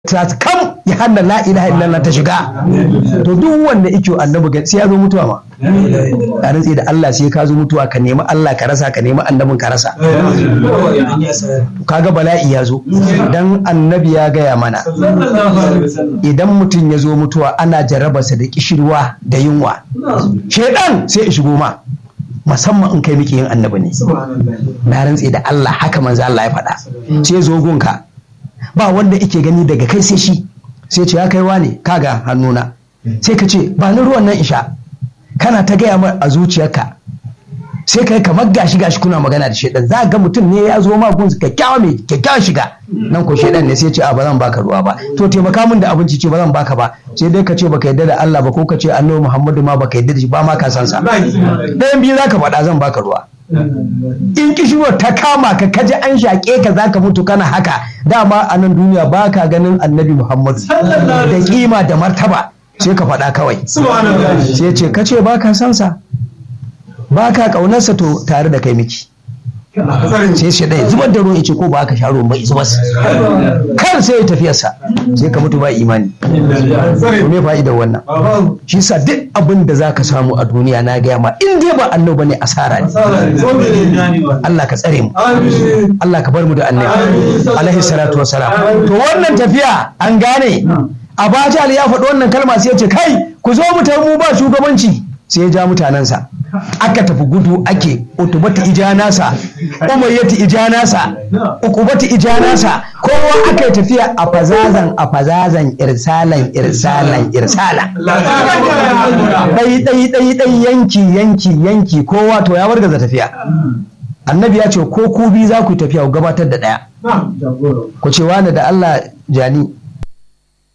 ta kam ya hana la ilaha illallah ta shiga to duk wanda yake annabi sai ya zo mutuwa ma a rantsi da Allah sai ka zo mutuwa ka nemi Allah ka rasa ka nemi annabin ka rasa kaga bala'i ya zo dan annabi ya gaya mana idan mutum ya zo mutuwa ana jarrabarsa da kishirwa da yunwa shedan sai ya shigo ma musamman in kai miki yin annabi ne na rantsi da Allah haka manzo Allah ya faɗa sai zo gunka ba wanda yake gani daga kai sai shi sai ce ya kai wane kaga hannuna sai ka ce ba ni ruwan nan isha kana ta gaya mar a zuciyarka sai kai kamar gashi gashi kuna magana da shedan za ga mutum ne ya zo ma gun kyakkyawa mai kyakkyawan shiga nan ko shedan ne sai ce a ba zan baka ruwa ba to taimaka min da abinci ce ba zan baka ba sai dai ka ce baka yadda da Allah ba ko ka ce annabi Muhammadu ma baka yadda da shi ba ma ka san sa ɗayan biyu zaka faɗa zan baka ruwa in kishirwar ta kama ka kaji an shaƙe ka zaka mutu kana haka dama a nan duniya ba ka ganin annabi muhammadu da kima da martaba sai ka faɗa kawai sai ce ka ce ba ka san sa ba ka ƙaunarsa to tare da kai miki sai shi ɗaya zubar da ruwan ce ko ba ka sha ruwan ba zubar kar sai ya tafiyarsa sai ka mutu ba imani me fa'idar wannan shi sa duk abin da za ka samu a duniya na gaya ma in dai ba annabi ne asara ne Allah ka tsare mu Allah ka bar mu da annabi alaihi salatu wassalam to wannan tafiya an gane Abajal ya faɗi wannan kalma sai ya ce kai ku zo mu mu ba shugabanci sai ya ja mutanensa aka tafi gudu ake utubati ijanasa umayyati ijanasa ukubati ijanasa kowa aka yi tafiya a fazazan a fazazan irsalan irsalan irsala dai dai dai dai yanki yanki yanki kowa to ya wargaza tafiya annabi ya ce ko ku bi za ku tafiya ku gabatar da daya ku ce wani da Allah jani